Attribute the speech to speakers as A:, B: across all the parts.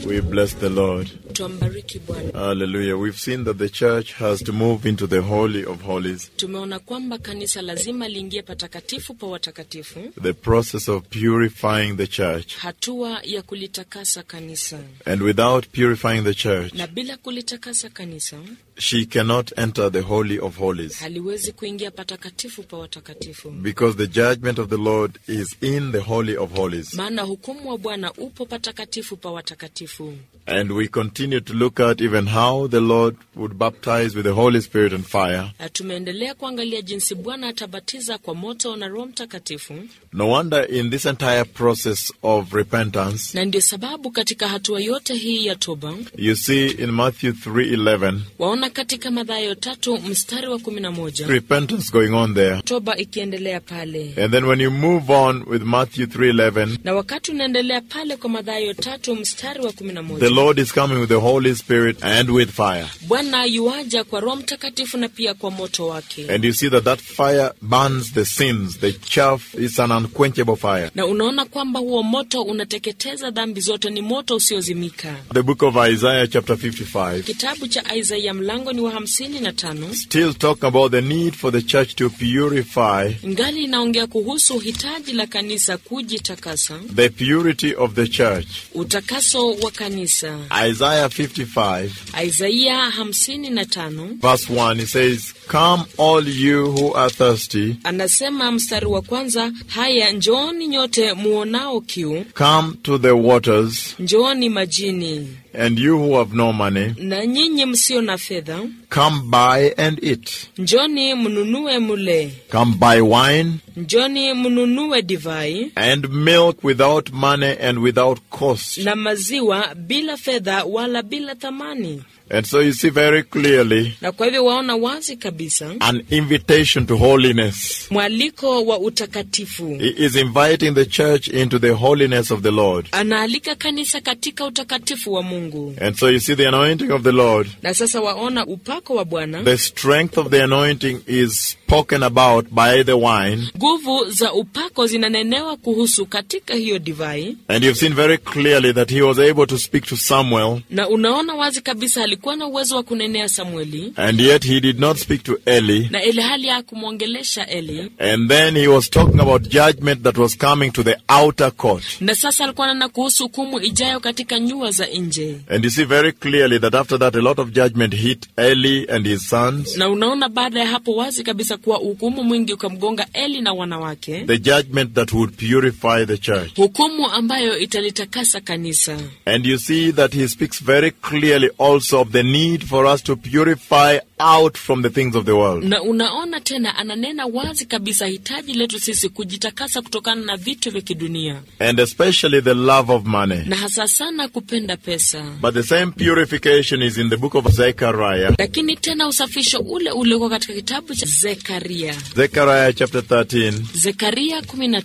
A: We bless the Lord.
B: Twambariki Bwana.
A: Hallelujah. We've seen that the church has to move into the Holy of Holies,
B: Tumeona kwamba kanisa lazima liingie patakatifu pa watakatifu,
A: the process of purifying the church.
B: hatua ya kulitakasa kanisa,
A: And without purifying the church,
B: na bila kulitakasa kanisa
A: she cannot enter the Holy of Holies.
B: haliwezi kuingia patakatifu pa watakatifu,
A: Because the judgment of the Lord is in the Holy of Holies.
B: maana hukumu wa Bwana upo patakatifu pa watakatifu.
A: And we continue to look at even how the Lord would baptize with the Holy Spirit and fire.
B: Na tumeendelea kuangalia jinsi Bwana atabatiza kwa moto na Roho Mtakatifu,
A: No wonder in this entire process of repentance,
B: na ndio sababu katika hatua yote hii ya toba
A: you see in Matthew 3:11,
B: waona katika Mathayo tatu mstari wa kumi na moja
A: repentance going on there.
B: toba ikiendelea pale,
A: And then when you move on with Matthew 3:11,
B: na wakati unaendelea pale kwa Mathayo tatu mstari wa kumi na
A: the
B: moja
A: Lord is coming with the Holy Spirit and with fire.
B: Bwana yuaja kwa Roho Mtakatifu na pia kwa moto wake,
A: And you see that that fire burns the sins, the chaff is an unquenchable fire.
B: na unaona kwamba huo moto unateketeza dhambi zote, ni moto usiozimika.
A: The book of Isaiah chapter 55
B: Kitabu cha Isaia mlango ni wa hamsini na tano
A: still talking about the need for the church to purify
B: ngali inaongea kuhusu hitaji la kanisa kujitakasa,
A: the purity of the church.
B: utakaso wa kanisa.
A: Isaiah 55
B: Isaia hamsini na tano
A: verse 1 it says, Come all you who are thirsty,
B: anasema mstari wa kwanza, haya njooni nyote muonao kiu,
A: come to the waters,
B: njooni majini,
A: and you who have no money,
B: na nyinyi msio na fedha,
A: come buy and eat.
B: njoni mnunue mule,
A: Come buy wine
B: njoni mnunue divai
A: and milk without money and without cost.
B: na maziwa bila fedha wala bila thamani.
A: And so you see very clearly
B: Na kwa hivyo waona wazi kabisa
A: an invitation to holiness.
B: mwaliko wa utakatifu.
A: He is inviting the church into the holiness of the Lord.
B: Anaalika kanisa katika utakatifu wa Mungu.
A: And so you see the anointing of the Lord.
B: Na sasa waona upako wa Bwana,
A: The strength of the anointing is spoken about by the wine.
B: nguvu za upako zinanenewa kuhusu katika hiyo divai,
A: And you've seen very clearly that he was able to speak to Samuel,
B: na unaona wazi kabisa alikuwa na uwezo wa kunenea Samueli,
A: and yet he did not speak to Eli.
B: na ile hali ya kumwongelesha Eli,
A: And then he was talking about judgment that was coming to the outer court.
B: na sasa alikuwa anena kuhusu hukumu ijayo katika nyua za nje.
A: And you see very clearly that after that, a lot of judgment hit Eli and his sons.
B: Na unaona baada ya hapo wazi kabisa kuwa hukumu mwingi ukamgonga Eli na wanawake,
A: The judgment that would purify the church.
B: hukumu ambayo italitakasa kanisa.
A: And you see that he speaks very clearly also of the need for us to purify out from the things of the world.
B: Na unaona tena ananena wazi kabisa hitaji letu sisi kujitakasa kutokana na vitu vya kidunia,
A: And especially the love of money.
B: na hasa sana kupenda pesa.
A: But the same purification is in the book of Zechariah.
B: Lakini tena usafisho ule uliokuwa katika kitabu cha Zekaria,
A: Zechariah chapter 13,
B: Zekaria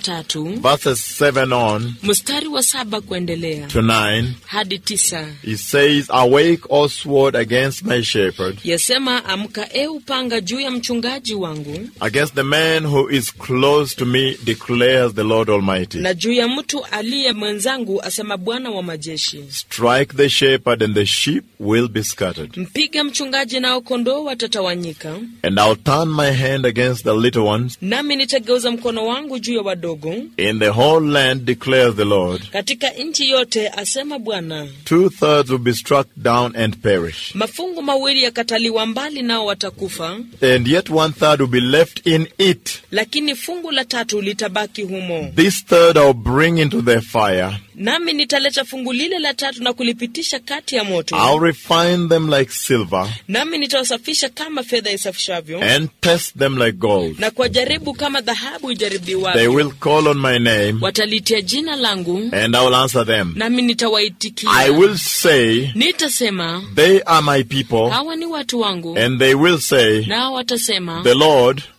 B: 13
A: verses 7 on
B: mstari wa saba kuendelea
A: to 9.
B: hadi tisa
A: He says, Awake, O sword, against my shepherd,
B: yasema, amka e upanga juu ya mchungaji wangu
A: against the man who is close to me, declares the Lord Almighty.
B: na juu ya mtu aliye mwenzangu, asema Bwana wa majeshi.
A: Strike the shepherd, and the sheep will be scattered.
B: Mpiga mchungaji, nao kondoo watatawanyika.
A: And I'll turn my hand against the little ones
B: Nami nitageuza mkono wangu juu ya wadogo
A: in the whole land, declares the Lord.
B: katika nchi yote, asema Bwana.
A: Two thirds will be struck down and perish,
B: Mafungu mawili yakataliwa mbali, nao watakufa,
A: and yet one third will be left in it.
B: lakini fungu la tatu litabaki humo.
A: This third I'll bring into the fire.
B: Nami nitaleta fungu lile la tatu na kulipitisha kati ya moto,
A: I'll refine them like silver
B: nami nitawasafisha kama fedha isafishavyo,
A: and test them like gold.
B: na kuwajaribu kama dhahabu
A: They
B: ijaribiwavyo.
A: will call on my name,
B: Watalitia jina langu,
A: and I will answer them.
B: nami
A: I
B: nitawaitikia.
A: will say,
B: Nitasema,
A: They are my people,
B: hawa ni watu wangu,
A: and they will say,
B: nao watasema,
A: The Lord,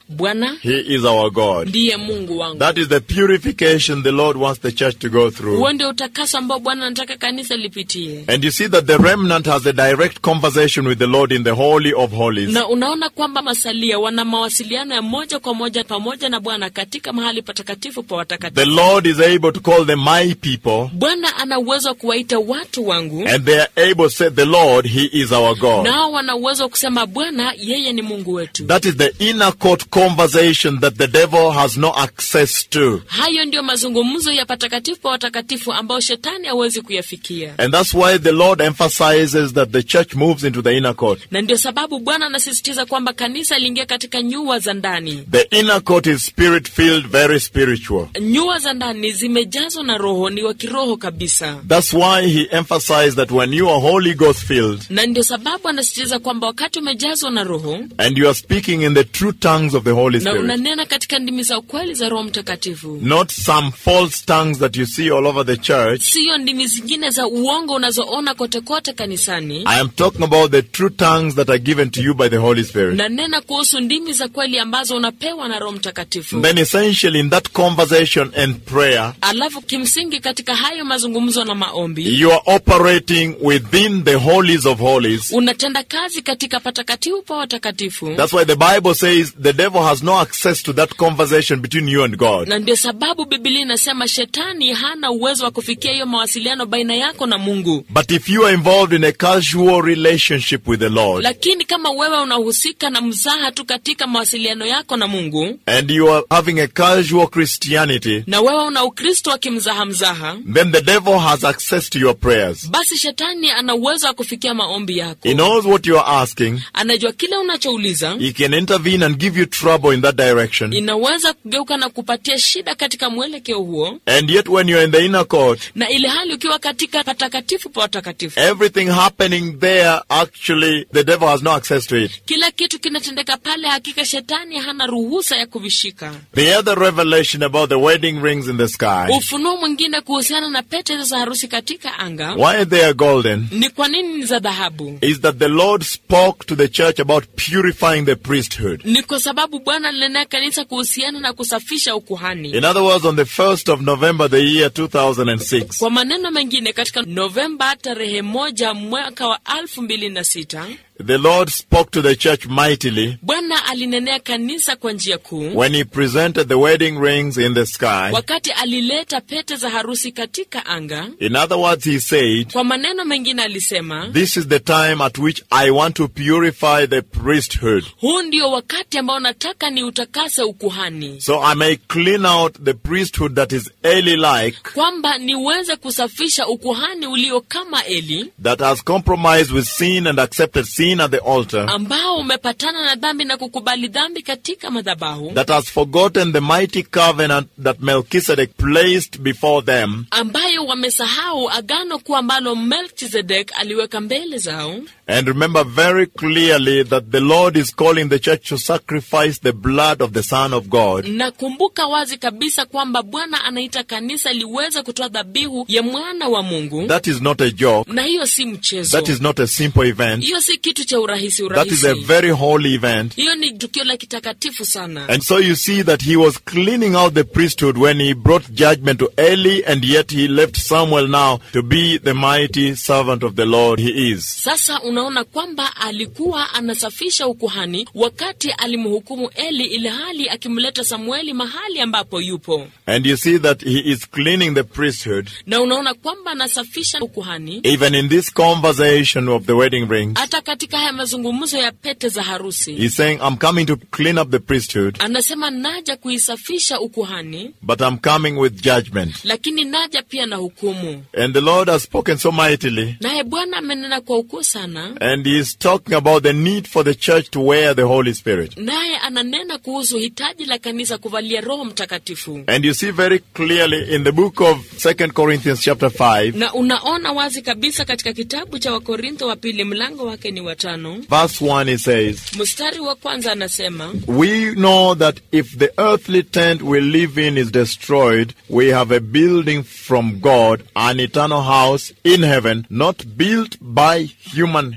B: bwana
A: He is our God.
B: ndiye mungu wangu
A: That is the purification the Lord wants the church to go through.
B: huo ndio utakaso ambao bwana anataka kanisa lipitie
A: And you see that the remnant has a direct conversation with the Lord in the Holy of Holies.
B: na unaona kwamba masalia wana mawasiliano ya moja kwa moja pamoja na bwana katika mahali patakatifu pa
A: The
B: watakatifu
A: Lord is able to call them my people,
B: bwana ana uwezo wa kuwaita watu wangu
A: and they are able to say, The Lord, He is our God.
B: nao wana uwezo wa kusema bwana yeye ni mungu wetu
A: That is the inner court conversation that the devil has no access to.
B: hayo ndiyo mazungumzo ya patakatifu pa watakatifu ambayo shetani hawezi kuyafikia
A: And that's why the Lord emphasizes that the church moves into the inner court.
B: na ndio sababu bwana anasisitiza kwamba kanisa liingia katika nyua za ndani
A: The inner court is spirit filled, very spiritual.
B: nyua za ndani zimejazwa na roho ni wa kiroho kabisa
A: That's why he emphasized that when you are Holy Ghost filled
B: na ndio sababu anasisitiza kwamba wakati umejazwa na roho
A: and you are speaking in the true tongues of the Holy
B: na
A: Spirit,
B: unanena katika ndimi za ukweli za roho mtakatifu
A: not some false tongues that you see all over the church.
B: siyo ndimi zingine za uongo unazoona kote kote kanisani
A: I am talking about the true tongues that are given to you by the Holy Spirit.
B: nanena kuhusu ndimi za kweli ambazo unapewa na roho mtakatifu
A: Then essentially in that conversation and prayer,
B: alafu kimsingi katika hayo mazungumzo na maombi
A: you are operating within the holies of holies.
B: unatenda kazi katika patakatifu pa watakatifu
A: That's why the Bible says the devil has no access to that conversation between you and God.
B: na ndio sababu bibilia inasema shetani hana uwezo wa kufikia hiyo mawasiliano baina yako na mungu
A: But if you are involved in a casual relationship with the Lord
B: lakini kama wewe unahusika na mzaha tu katika mawasiliano yako na mungu
A: and you are having a casual Christianity,
B: na wewe una ukristo wa kimzaha mzaha
A: then the devil has access to your prayers.
B: basi shetani ana uwezo wa kufikia maombi yako
A: He knows what you are asking.
B: anajua kile unachouliza
A: He can intervene and give you trouble in that direction.
B: inaweza kugeuka na kupatia shida katika mwelekeo huo
A: And yet when you're in the inner court,
B: na ile hali ukiwa katika patakatifu pa watakatifu
A: everything happening there, actually, the devil has no access to it.
B: kila kitu kinatendeka pale hakika shetani hana ruhusa ya kuvishika
A: The other revelation about the wedding rings in the sky,
B: ufunuo mwingine kuhusiana na pete hizo za harusi katika anga
A: why they are golden,
B: ni kwa nini ni za dhahabu
A: is that the Lord spoke to the church about purifying the priesthood.
B: ni kwa sababu bwana alinenea kanisa kuhusiana na kusafisha ukuhani
A: In other words, on the 1st of November, the year 2006,
B: kwa maneno mengine katika novemba tarehe moja mwaka wa alfu mbili na sita
A: the Lord spoke to the church mightily
B: bwana alinenea kanisa kwa njia kuu
A: when He presented the wedding rings in the sky.
B: wakati alileta pete za harusi katika anga
A: In other words, He said,
B: kwa maneno mengine alisema
A: This is the time at which I want to purify the priesthood.
B: huu ndio wakati ambao nataka ni utakase ukuhani
A: So I may clean out the priesthood that is Eli like,
B: kwamba niweze kusafisha ukuhani ulio kama eli
A: that has compromised with sin and accepted sin at the altar,
B: ambao umepatana na dhambi na kukubali dhambi katika madhabahu
A: that has forgotten the mighty covenant that Melchizedek placed before them,
B: ambayo wamesahau agano kuu ambalo melchizedek aliweka mbele zao
A: and remember very clearly that the Lord is calling the church to sacrifice the blood of the Son of God.
B: na kumbuka wazi kabisa kwamba bwana anaita kanisa liweze kutoa dhabihu ya mwana wa mungu
A: That is not a joke.
B: na hiyo si mchezo
A: That is not a simple event.
B: hiyo si kitu cha urahisi
A: That is a
B: urahisi
A: very holy event.
B: hiyo ni tukio la kitakatifu sana
A: And so you see that he was cleaning out the priesthood when he brought judgment to Eli, and yet he left Samuel now to be the mighty servant of the Lord he is.
B: sasa unaona kwamba alikuwa anasafisha ukuhani wakati alimhukumu eli ile hali akimleta samueli mahali ambapo yupo
A: And you see that he is cleaning the priesthood,
B: na unaona kwamba anasafisha ukuhani
A: even in this conversation of the wedding rings.
B: hata katika haya mazungumzo ya pete za harusi
A: He's saying, I'm coming to clean up the priesthood,
B: anasema naja kuisafisha ukuhani
A: but I'm coming with judgment.
B: lakini naja pia na hukumu
A: And the Lord has spoken so mightily,
B: naye bwana amenena kwa ukuu sana
A: and he is talking about the need for the church to wear the Holy Spirit.
B: naye ananena kuhusu hitaji la kanisa kuvalia roho mtakatifu
A: And you see very clearly in the book of Second Corinthians chapter 5,
B: na unaona wazi kabisa katika kitabu cha wakorintho wa pili mlango wake ni watano
A: verse 1, it says,
B: mstari wa kwanza anasema
A: We know that if the earthly tent we live in is destroyed, we have a building from God, an eternal house in heaven, not built by human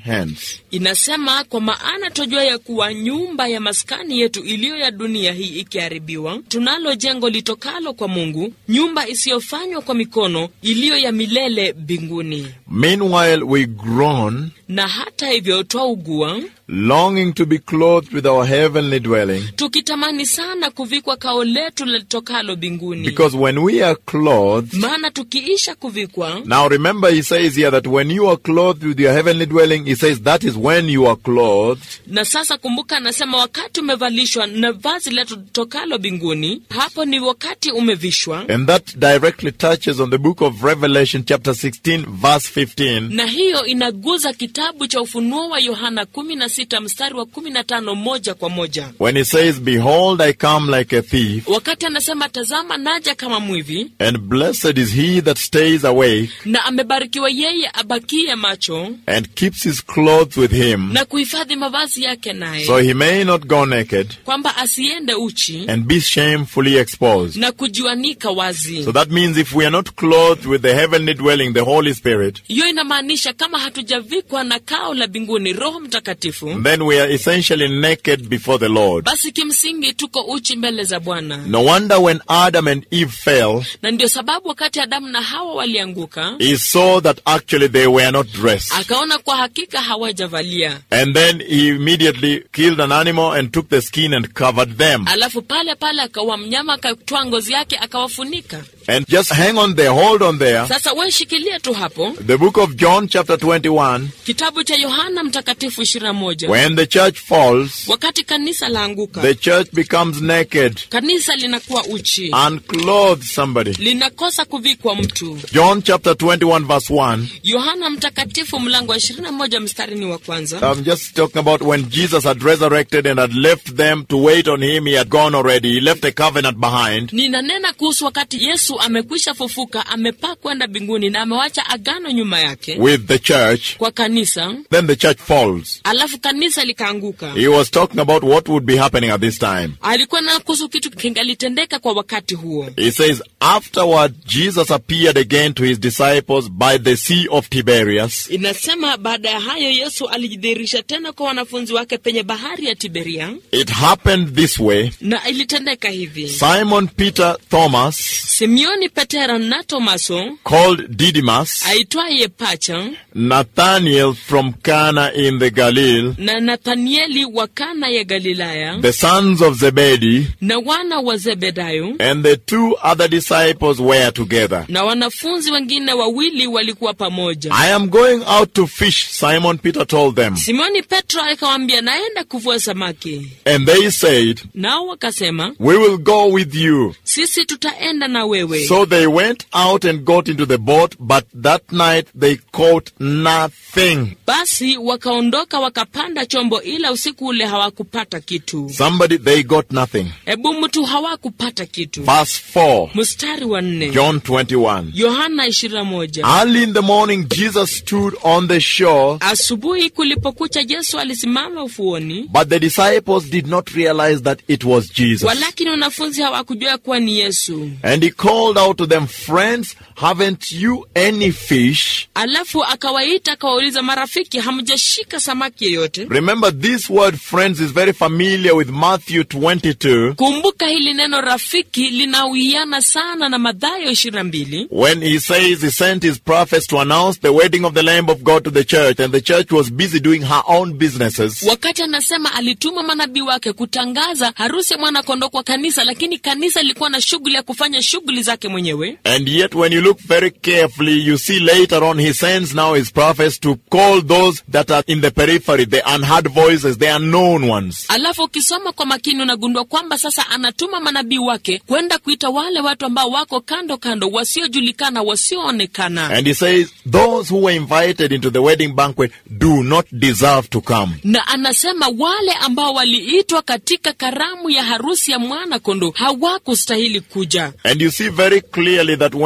A: hands.
B: Inasema, kwa maana twajua ya kuwa nyumba ya maskani yetu iliyo ya dunia hii ikiharibiwa, tunalo jengo litokalo kwa Mungu, nyumba isiyofanywa kwa mikono, iliyo ya milele mbinguni.
A: Meanwhile, we groan,
B: Na hata hivyo twaugua,
A: longing to be clothed with our heavenly dwelling.
B: tukitamani sana kuvikwa kao letu litokalo mbinguni.
A: Because when we are clothed,
B: Maana tukiisha kuvikwa
A: now remember, he says here that when you are clothed with your heavenly dwelling, he says that is when you are clothed
B: na sasa kumbuka, anasema wakati umevalishwa na vazi letu tokalo mbinguni, hapo ni wakati umevishwa.
A: And that directly touches on the book of Revelation, chapter 16, verse 15,
B: Na hiyo inaguza kitabu cha Ufunuo wa Yohana 16 mstari wa 15 moja kwa moja,
A: when he says, Behold, I come like a thief,
B: wakati anasema tazama, naja kama mwivi,
A: and blessed is he that stays awake
B: na amebarikiwa yeye abakie macho
A: and keeps his clothes with him,
B: na kuhifadhi mavazi yake naye,
A: so he may not go naked
B: kwamba asiende uchi
A: and be shamefully exposed.
B: na kujiwanika wazi.
A: So that means if we are not clothed with the heavenly dwelling, the Holy Spirit,
B: Hiyo inamaanisha kama hatujavikwa na kao la mbinguni, Roho Mtakatifu,
A: then we are essentially naked before the Lord.
B: basi kimsingi tuko uchi mbele za Bwana.
A: No wonder when Adam and Eve fell,
B: Na ndio sababu wakati Adamu na Hawa walianguka,
A: he saw that actually they were not dressed.
B: akaona kwa hakika hawajavalia,
A: And then he immediately killed an animal and took the skin and covered them.
B: alafu pale pale akawa mnyama, akatwaa ngozi yake akawafunika.
A: And just hang on there, hold on there.
B: Sasa we shikilia tu hapo,
A: The book of John, chapter 21,
B: kitabu cha Yohana Mtakatifu 21.
A: when the church falls,
B: Wakati kanisa laanguka,
A: the church becomes naked,
B: kanisa linakuwa uchi,
A: unclothed somebody.
B: linakosa kuvikwa mtu.
A: John chapter 21, verse 1.
B: Yohana Mtakatifu mlango wa 21 mstari ni wa kwanza.
A: I'm just talking about when Jesus had resurrected and had left them to wait on him. He had gone already. He left a covenant behind.
B: Ninanena kuhusu wakati Yesu amekwisha fufuka, amepaa kwenda mbinguni na amewacha agano nyuma yake
A: with the church.
B: kwa kanisa,
A: Then the church falls.
B: alafu kanisa likaanguka.
A: He was talking about what would be happening at this time.
B: Alikuwa na kuhusu kitu kingalitendeka kwa wakati huo.
A: He says, Afterward, Jesus appeared again to his disciples by the Sea of Tiberias.
B: Inasema baada ya hayo Yesu alijidhihirisha tena kwa wanafunzi wake penye bahari ya Tiberia,
A: It happened this way
B: na ilitendeka hivi:
A: Simon Peter Thomas,
B: Simeoni Petero na Tomaso
A: called Didymus,
B: aitwaye Pacha
A: Nathanael from Cana in the Galilee,
B: na Nathanieli wa Kana ya Galilaya
A: the sons of Zebedee,
B: na wana wa Zebedayo
A: and the two other disciples were together.
B: na wanafunzi wengine wawili walikuwa pamoja.
A: I am going out to fish, Simon Peter told them.
B: Simoni Petro akawaambia, naenda kuvua samaki.
A: And they said,
B: Nao wakasema,
A: We will go with you.
B: sisi tutaenda na wewe.
A: So they went out and got into the boat, but that night they caught nothing.
B: Basi wakaondoka wakapanda chombo, ila usiku ule hawakupata kitu.
A: Somebody, they got nothing.
B: Hebu mtu hawakupata kitu.
A: Verse 4,
B: Mstari wa nne
A: John 21.
B: Yohana 21.
A: Early in the morning, Jesus stood on the shore,
B: Asubuhi kulipokucha, Yesu alisimama ufuoni,
A: but the disciples did not realize that it was Jesus.
B: walakini wanafunzi hawakujua kuwa ni Yesu.
A: And he called out to them, Friends, haven't you any fish?
B: Alafu akawaita akawauliza, marafiki, hamjashika samaki yeyote?
A: Remember, this word friends is very familiar with Matthew 22
B: Kumbuka hili neno rafiki linawiana sana na Mathayo 22
A: when he says he sent his prophets to announce the wedding of the Lamb of God to the church, and the church was busy doing her own businesses.
B: wakati anasema alituma manabii wake kutangaza harusi ya mwanakondoo kwa kanisa, lakini kanisa lilikuwa na shughuli ya kufanya shughuli zake mwenyewe.
A: And yet, when you look very carefully, you see later on he sends now his prophets to call those that are in the periphery, the unheard voices, the unknown ones.
B: Alafu ukisoma kwa makini unagundua kwamba sasa anatuma manabii wake kwenda kuita wale watu ambao wako kando kando, wasiojulikana, wasioonekana.
A: And he says, Those who were invited into the wedding banquet do not deserve to come.
B: na anasema wale ambao waliitwa katika karamu ya harusi ya mwana kondoo hawakustahili kuja.
A: And you see very clearly that when the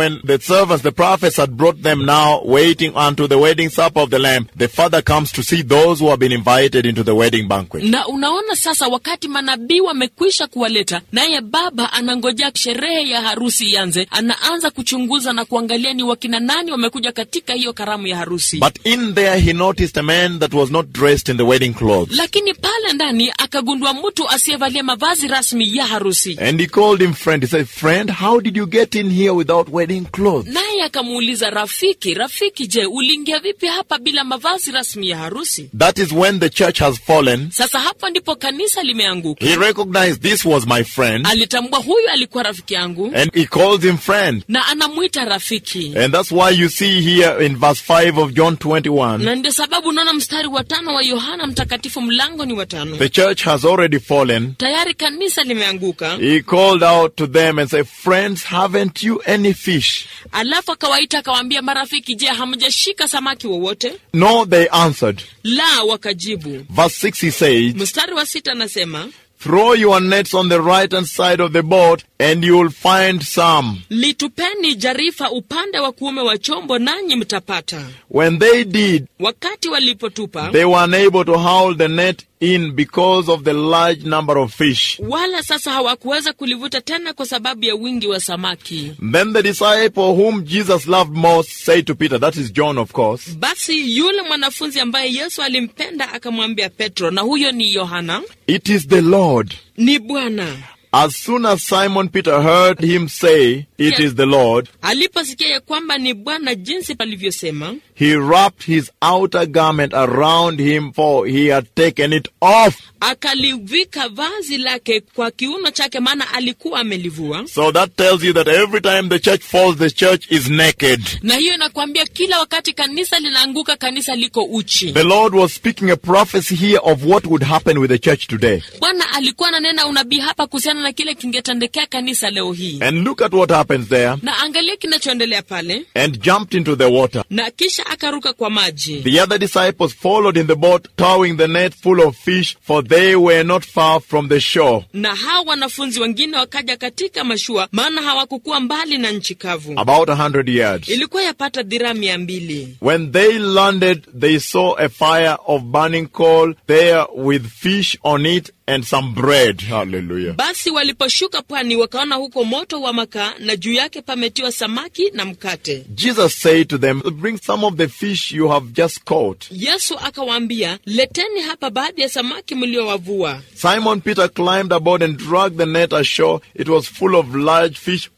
A: servants, the prophets, had brought them now, waiting unto the wedding supper of the Lamb, the Father comes to see those who have been invited into the wedding banquet.
B: na unaona sasa wakati manabii wamekwisha kuwaleta naye baba anangojea sherehe ya harusi ianze anaanza kuchunguza na kuangalia ni wakina nani wamekuja katika hiyo karamu ya harusi
A: But in there he noticed a man that was not dressed in the wedding clothes.
B: lakini pale ndani akagundua mtu asiyevalia mavazi rasmi ya harusi
A: And he called him friend. He said, Friend, how did you get in here without wedding clothes?
B: naye akamuuliza rafiki rafiki je uliingia vipi hapa bila mavazi rasmi ya harusi
A: That is when the church has fallen.
B: sasa hapo ndipo kanisa limeanguka
A: He recognized this was my friend
B: alitambua huyu alikuwa rafiki yangu
A: and he calls him friend.
B: na anamwita rafiki
A: And that's why you see here in verse 5 of John 21,
B: na ndio sababu unaona mstari wa tano wa yohana mtakatifu mlango ni wa tano
A: the church has already fallen.
B: tayari kanisa limeanguka
A: He called out to them and said, Friends, haven't you any fish?
B: alafu akawaita akawaambia marafiki je hamjashika samaki wowote
A: No, they answered.
B: la wakajibu
A: Verse 6 he says,
B: mstari wa sita anasema
A: Throw your nets on the right hand side of the boat and you'll find some.
B: litupeni jarifa upande wa kuume wa chombo nanyi mtapata
A: When they did,
B: wakati walipotupa
A: they were unable to haul the net in because of the large number of fish.
B: wala sasa hawakuweza kulivuta tena kwa sababu ya wingi wa samaki
A: Then the disciple whom Jesus loved most said to Peter, that is John, of course,
B: basi yule mwanafunzi ambaye yesu alimpenda akamwambia petro na huyo ni yohana
A: It is the Lord.
B: ni bwana
A: As soon as Simon Peter heard him say, It
B: Yeah.
A: is the Lord,
B: aliposikia ya kwamba ni bwana jinsi palivyosema
A: he wrapped his outer garment around him, for he had taken it off.
B: akalivika vazi lake kwa kiuno chake maana alikuwa amelivua
A: So that tells you that every time the church falls, the church is naked.
B: na hiyo inakwambia kila wakati kanisa linaanguka kanisa liko uchi
A: The Lord was speaking a prophecy here of what would happen with the church today.
B: bwana alikuwa ananena unabii hapa kuhusiana na kile kingetendekea kanisa leo hii
A: And look at what happens there.
B: na angalia kinachoendelea pale
A: And jumped into the water.
B: na kisha akaruka kwa maji
A: The other disciples followed in the boat, towing the net full of fish, for they were not far from the shore.
B: na hao wanafunzi wengine wakaja katika mashua maana hawakukuwa mbali na nchi kavu
A: About a hundred yards.
B: ilikuwa yapata dhiraa mia mbili
A: When they landed, they saw a fire of burning coal there with fish on it and some bread. Hallelujah.
B: basi waliposhuka pwani wakaona huko moto wa makaa na juu yake pametiwa samaki na mkate
A: Jesus said to them, Bring some of the fish you have just caught.
B: yesu akawaambia leteni hapa baadhi ya samaki mliowavua
A: Simon Peter climbed aboard and dragged the net ashore. It was full of large fish,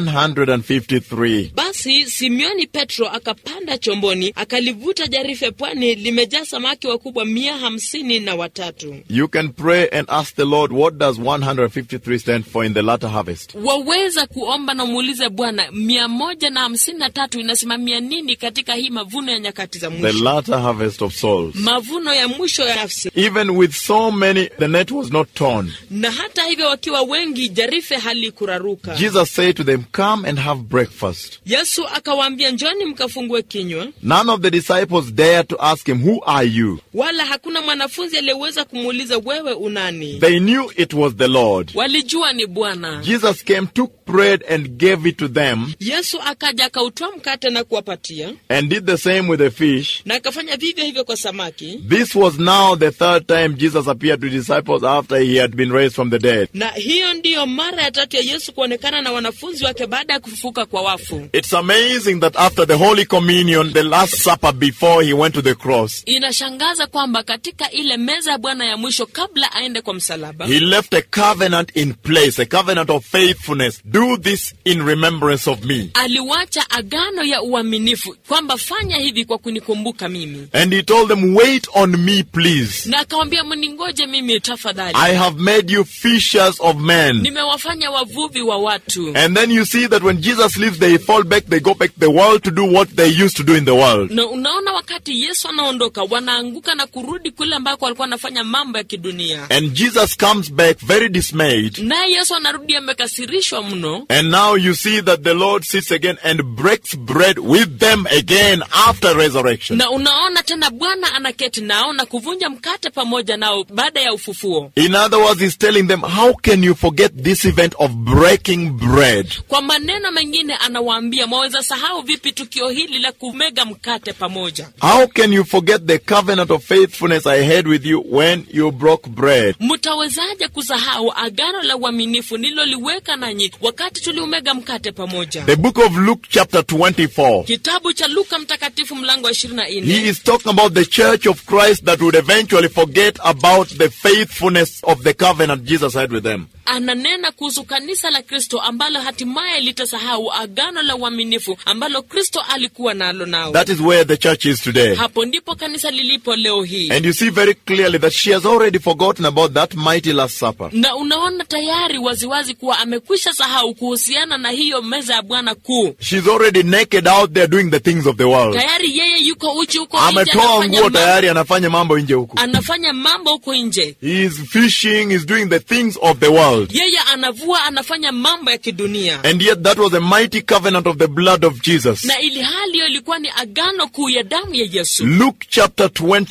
A: 153.
B: basi simeoni petro akapanda chomboni akalivuta jarife pwani limejaa samaki wakubwa mia hamsini na watatu
A: You can pray and ask the Lord, what does 153 stand for in the latter harvest?
B: waweza kuomba na muulize bwana mia moja na hamsini na tatu inasimamia nini katika hii mavuno ya nyakati za
A: The
B: mwisho
A: latter harvest of souls.
B: mavuno ya mwisho ya nafsi
A: Even with so many, the net was not torn.
B: na hata hivyo wakiwa wengi jarife halikuraruka
A: Jesus said to them, Come and have breakfast.
B: yesu akawaambia njoni mkafungue kinywa
A: None of the disciples dared to ask him, Who are you?
B: wala hakuna mwanafunzi aliyeweza kumuuliza wewe unani
A: They knew it was the Lord.
B: walijua ni bwana
A: Jesus came, took bread, and gave it to them,
B: yesu akaja akautoa mkate na kuwapatia
A: and did the same with the fish.
B: na akafanya vivyo hivyo kwa samaki
A: This was now the third time Jesus appeared to disciples after he had been raised from the dead.
B: na hiyo ndiyo mara ya tatu ya yesu kuonekana na wanafunzi wake baada ya kufufuka kwa wafu
A: It's amazing that after the Holy Communion, the Last Supper before he went to the cross,
B: inashangaza kwamba katika ile meza ya bwana ya mwisho kabla aende kwa msalaba
A: he left a covenant in place, a covenant of faithfulness. Do this in remembrance of me.
B: aliwacha agano ya uaminifu kwamba fanya hivi kwa kunikumbuka mimi
A: And he told them, Wait on me, please.
B: na akawambia mningoje mimi tafadhali
A: I have made you fishers of men.
B: nimewafanya wavuvi wa watu
A: And then you see that when Jesus leaves, they fall back, they go back to the world to do what they used to do in the world.
B: na unaona wakati yesu anaondoka wanaanguka na kurudi kule ambako walikuwa wanafanya mambo ya kidunia
A: And And Jesus comes back very dismayed.
B: naye yesu anarudi amekasirishwa mno
A: And now you see that the Lord sits again and breaks bread with them again after resurrection.
B: na unaona tena bwana anaketi nao na kuvunja mkate pamoja nao baada ya ufufuo
A: In other words, he's telling them, how can you forget this event of breaking bread?
B: kwa maneno mengine anawaambia mwaweza sahau vipi tukio hili la kumega mkate pamoja
A: How can you forget the covenant of faithfulness I had with you when you broke bread?
B: mtawezaje kusahau agano la uaminifu nililoliweka nanyi wakati tuliumega mkate pamoja
A: The book of Luke chapter 24.
B: kitabu cha luka mtakatifu mlango wa ishirini na
A: He
B: nne
A: is talking about the church of Christ that would eventually forget about the faithfulness of the covenant Jesus had with them.
B: ananena kuhusu kanisa la kristo ambalo hatimaye litasahau agano la uaminifu ambalo kristo alikuwa nalo nao
A: That is where the church is today.
B: hapo ndipo kanisa lilipo leo hii
A: And you see very clearly that she has already forgotten about that mighty Last Supper.
B: na unaona tayari waziwazi kuwa amekwisha sahau kuhusiana na hiyo meza ya bwana kuu
A: She's already naked out there doing the things of the world.
B: tayari yeye yuko uchi huko nje
A: Ametoa
B: anafanya
A: nguo
B: mambo-
A: tayari anafanya mambo nje huku.
B: anafanya mambo huko nje
A: He is fishing, he's doing the things of the world.
B: yeye anavua anafanya mambo ya kidunia
A: And yet that was a mighty covenant of the blood of Jesus.
B: na ili hali hiyo ilikuwa ni agano kuu ya damu ya yesu
A: Luke chapter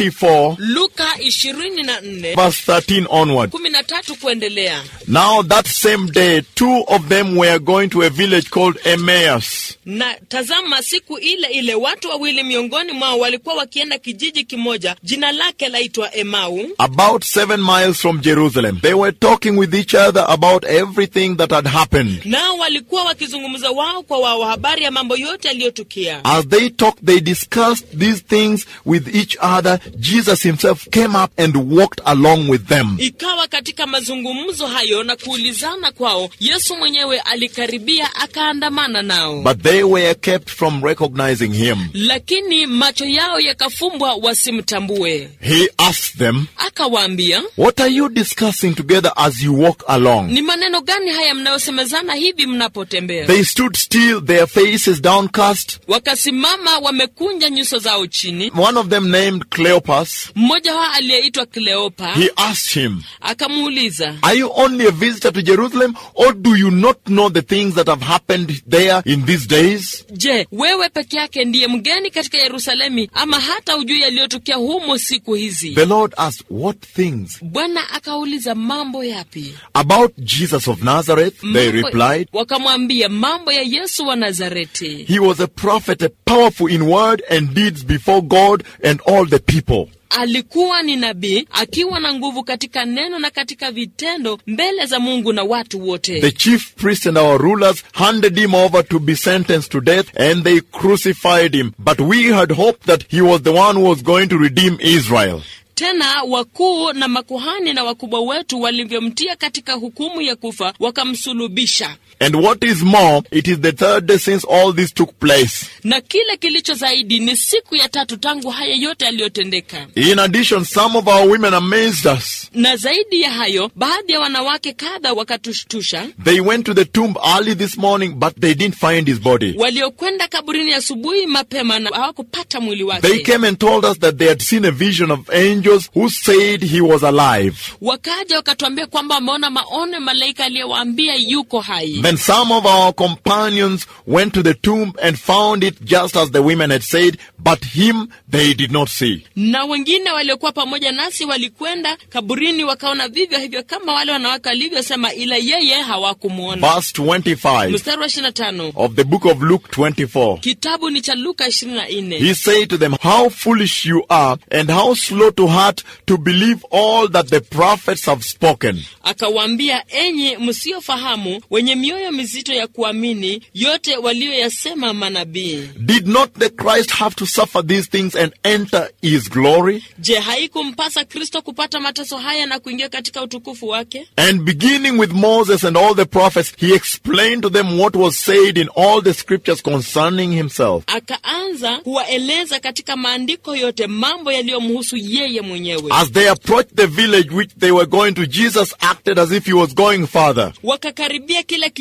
A: 24
B: luka ishirini na nne
A: verse 13 onward.
B: kumi na tatu kuendelea
A: Now that same day, two of them were going to a village called Emmaus,
B: na tazama siku ile ile watu wawili miongoni mwao walikuwa wakienda kijiji kimoja jina lake laitwa emau
A: about seven miles from Jerusalem. They were talking with each other about everything that had happened.
B: nao walikuwa wakizungumza wao kwa wao habari ya mambo yote yaliyotukia
A: As they talked, they discussed these things with each other. Jesus himself came up and walked along with them.
B: ikawa katika mazungumzo hayo na kuulizana kwao yesu mwenyewe alikaribia akaandamana nao
A: But they were kept from recognizing him.
B: lakini macho yao yakafumbwa wasimtambue
A: He asked them,
B: akawaambia
A: What are you discussing together as you walk along?
B: ni maneno gani haya mnayosemezana hivi mnapotembea
A: They stood still, their faces downcast.
B: wakasimama wamekunja nyuso zao chini
A: One of them, named Cleopas,
B: mmoja wao aliyeitwa kleopa
A: he asked him,
B: akamuuliza
A: Are you only a visitor to Jerusalem, or do you not know the things that have happened there in these days?
B: je wewe peke yake ndiye mgeni katika yerusalemi ama hata ujui yaliyotukia humo siku hizi
A: The Lord asked, What things?
B: bwana akauliza mambo yapi
A: About Jesus of Nazareth, they
B: Mambo-
A: replied.
B: wakamwambia mambo ya yesu wa nazareti
A: He was a prophet, a powerful in word and deeds before God and all the people.
B: alikuwa ni nabii akiwa na nguvu katika neno na katika vitendo mbele za mungu na watu wote
A: The chief priests and our rulers handed him over to be sentenced to death and they crucified him. But we had hoped that he was the one who was going to redeem Israel.
B: tena wakuu na makuhani na wakubwa wetu walivyomtia katika hukumu ya kufa wakamsulubisha
A: And what is more, it is the third day since all this took place.
B: na kile kilicho zaidi ni siku ya tatu tangu haya yote yaliyotendeka
A: In addition, some of our women amazed us.
B: na zaidi ya hayo baadhi ya wanawake kadha wakatushtusha
A: They went to the tomb early this morning, but they didn't find his body.
B: waliokwenda kaburini asubuhi mapema na hawakupata mwili
A: They
B: wake
A: came and told us that they had seen a vision of angels who said he was alive.
B: wakaja wakatuambia kwamba wameona maono ya malaika aliyewaambia yuko hai
A: Then some of our companions went to the tomb and found it just as the women had said, but him they did not see.
B: na wengine waliokuwa pamoja nasi walikwenda kaburini wakaona vivyo hivyo kama wale wanawake walivyosema ila yeye hawakumwona
A: Verse 25
B: mstari wa 25
A: of the book of Luke 24.
B: kitabu ni cha luka 24
A: He said to them, How foolish you are, and how slow to heart to believe all that the prophets have spoken.
B: akawaambia enyi msiofahamu wenye mioyo mizito ya kuamini yote walioyasema manabii
A: Did not the Christ have to suffer these things and enter his glory?
B: je haikumpasa kristo kupata mateso haya na kuingia katika utukufu wake
A: And beginning with Moses and all the prophets, he explained to them what was said in all the scriptures concerning himself.
B: akaanza kuwaeleza katika maandiko yote mambo yaliyomhusu yeye mwenyewe
A: As they approached the village which they were going to, Jesus acted as if he was going further.
B: wakakaribia kile kijiji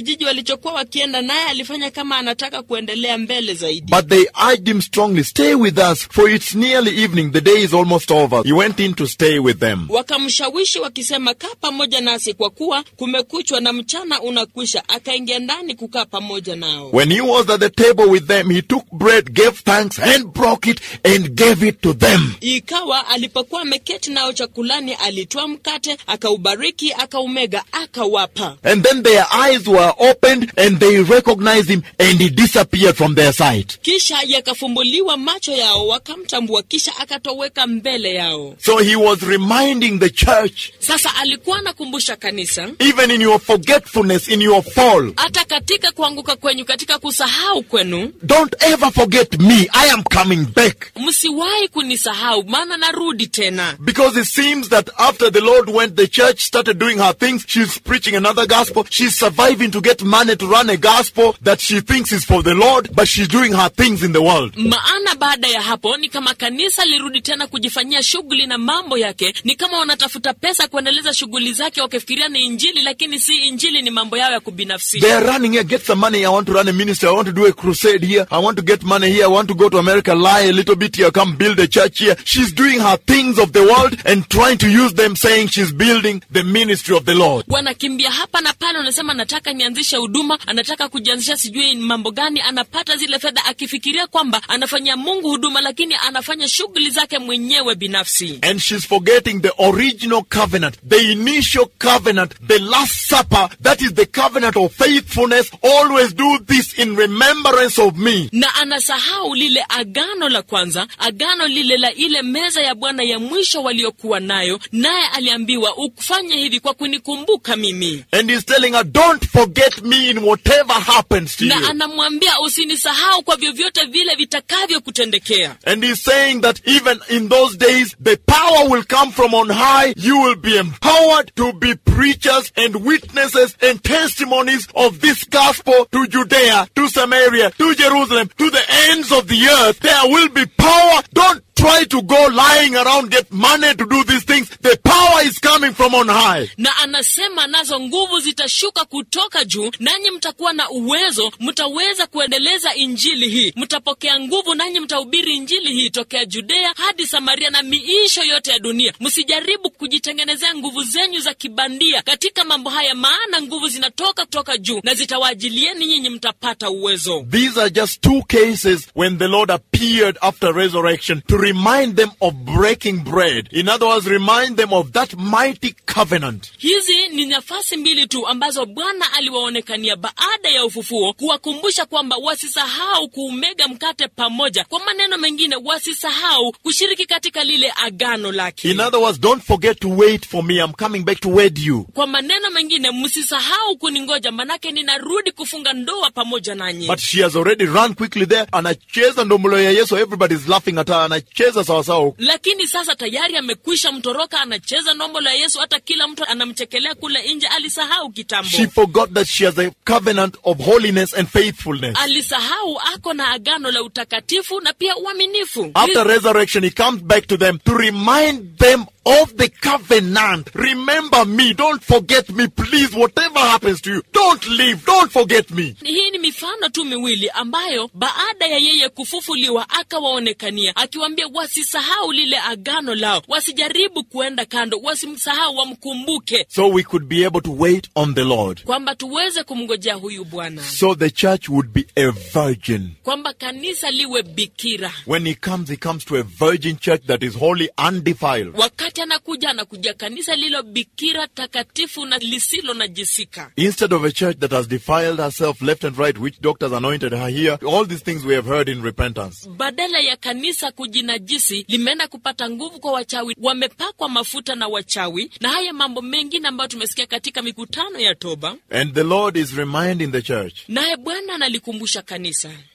B: kijiji walichokuwa wakienda, naye alifanya kama anataka kuendelea mbele zaidi.
A: But they urged him strongly, Stay with us, for it's nearly evening. The day is almost over. He went in to stay with them.
B: Wakamshawishi wakisema, kaa pamoja nasi kwa kuwa kumekuchwa na mchana unakwisha. Akaingia ndani kukaa pamoja nao.
A: When he was at the table with them, he took bread, gave thanks, and broke it, and gave it to them.
B: Ikawa alipokuwa ameketi nao chakulani, alitoa mkate, akaubariki, akaumega, akawapa.
A: And then their eyes were opened, and they recognized him, and he disappeared from their sight.
B: Kisha yakafumbuliwa macho yao, wakamtambua, kisha akatoweka mbele yao.
A: So he was reminding the church,
B: Sasa alikuwa anakumbusha kanisa,
A: even in your forgetfulness, in your fall,
B: hata katika kuanguka kwenyu, katika kusahau kwenu,
A: don't ever forget me. I am coming back.
B: msiwahi kunisahau, maana narudi tena.
A: Because it seems that after the Lord went, the church started doing her things. She's preaching another gospel. She's surviving to get money to run a gospel that she thinks is for the Lord, but she's doing her things in the world.
B: Maana baada ya hapo ni kama kanisa lirudi tena kujifanyia shughuli na mambo yake, ni kama wanatafuta pesa kuendeleza shughuli zake, wakifikiria ni Injili, lakini si Injili, ni mambo yao ya kubinafsi.
A: They are running here, get some money. I want to run a ministry. I want to do a crusade here. I want to get money here. I want to go to America, lie a little bit here, come build a church here. She's doing her things of the world and trying to use them, saying she's building the ministry of the Lord.
B: Wanakimbia hapa na pale, wanasema nataka nianzishe huduma, anataka kujianzisha sijui mambo gani, anapata zile fedha akifikiria kwamba anafanyia Mungu huduma, lakini anafanya shughuli zake mwenyewe binafsi.
A: And she's forgetting the original covenant, the initial covenant, the last supper. That is the covenant of faithfulness. Always do this in remembrance of me.
B: na anasahau lile agano la kwanza, agano lile la ile meza ya Bwana ya mwisho waliokuwa nayo, naye aliambiwa ukufanye hivi kwa kunikumbuka mimi,
A: And he's telling her, don't forget me in whatever happens to
B: na
A: you.
B: anamwambia usinisahau kwa vyovyote vile vitakavyokutendekea.
A: And he's saying that even in those days, the power will come from on high. You will be empowered to be preachers and witnesses and testimonies of this gospel to Judea, to Samaria, to Jerusalem, to the ends of the earth. There will be power. Don't try to go lying around, get money to do these things. The power is coming from on high.
B: na anasema nazo nguvu zitashuka kutoka juu, nanyi mtakuwa na uwezo, mtaweza kuendeleza injili hii, mtapokea nguvu, nanyi mtahubiri injili hii tokea Judea hadi Samaria na miisho yote ya dunia. Msijaribu kujitengenezea nguvu zenyu za kibandia katika mambo haya, maana nguvu zinatoka kutoka juu na zitawaajilieni nyinyi, mtapata uwezo.
A: These are just two cases when the Lord appeared after resurrection to remind them of breaking bread. In other words, remind them of that mighty covenant.
B: Hizi ni nafasi mbili tu ambazo Bwana aliwaonekania baada ya ufufuo, kuwakumbusha kwamba wasisahau kuumega mkate pamoja. Kwa maneno mengine, wasisahau kushiriki katika lile agano lake.
A: In other words, don't forget to wait for me. I'm coming back to wed you.
B: Kwa maneno mengine, msisahau kuningoja, manake ninarudi kufunga ndoa pamoja nanyi.
A: But she has already run quickly there. Anacheza ndombolo ya Yesu. Everybody's laughing at her. Anacheza sawasawa.
B: Lakini sasa tayari amekwisha mtoroka, anacheza nombo la Yesu, hata kila mtu anamchekelea kule nje. Alisahau kitambo.
A: She forgot that she has a covenant of holiness and faithfulness.
B: alisahau ako na agano la utakatifu na pia uaminifu.
A: After resurrection, he comes back to them to remind them of the covenant. Remember me. Don't forget me, please. Whatever happens to you, don't leave. Don't forget me.
B: Hii ni mifano tu miwili ambayo baada ya yeye kufufuliwa akawaonekania, akiwaambia wasisahau lile agano lao, wasijaribu kuenda kando, wasimsahau, wamkumbuke,
A: So we could be able to wait on the Lord.
B: kwamba tuweze kumngojea huyu Bwana,
A: So the church would be a virgin.
B: kwamba kanisa liwe bikira.
A: When he comes, he comes to a virgin church that is holy, undefiled.
B: Wakati anakuja, anakuja kanisa lilo bikira, takatifu na lisilo najisika.
A: Instead of a church that has defiled herself left and right, which doctors anointed her here, all these things we have heard in repentance.
B: badala ya kanisa kujinajisi limeenda kupata nguvu kwa wachawi, wamepakwa mafuta na wachawi, na haya mambo mengine ambayo tumesikia katika mikutano ya toba.
A: And the Lord is reminding the church
B: Naye Bwana analikumbusha kanisa